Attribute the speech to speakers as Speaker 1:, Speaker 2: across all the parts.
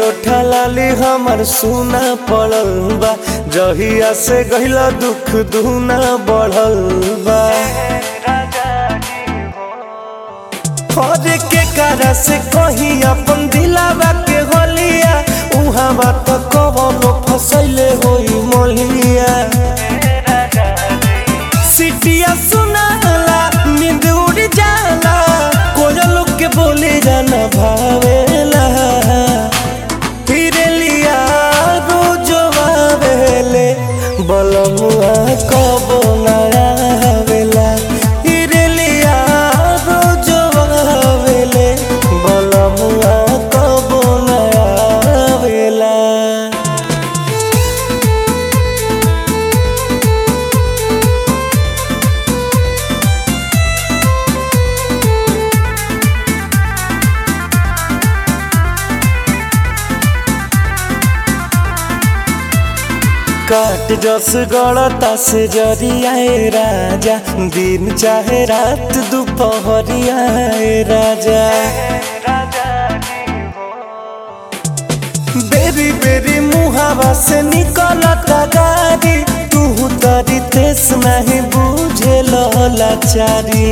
Speaker 1: ओठा लाली हमर सुना पड़ल बा जहिया से गहिला दुख दुना बढ़ल बा और के cara से कही अपन दिलावा के होलिया उहाँ बात कवनो फसैले होई मोलिया सिटिया सुनाला नींद उड़ जाला कोयल के बोले जाना भावेला फिरलिया रोजो आवेले बलमुआ कबो ना आवेला फिरलिया रोजो आवेले बलमुआ कबो ना आवेला काट जस गड़ता से जरियाए राजा दिन चाहे रात दोपहरियाए राजा बेरी बेरी मुहावा से निकलता गाड़ी तू तरी तेस नहीं बुझे लाचारी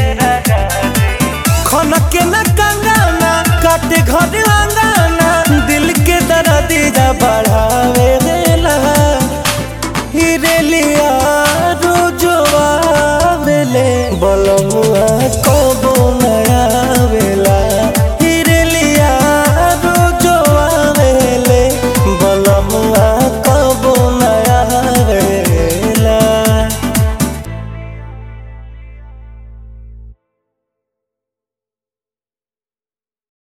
Speaker 1: खनके न कंगाना काटे घर अंगाना दिल के दर्दिया बढ़ावे देला हिरेलिया रोजो आवेले बलमु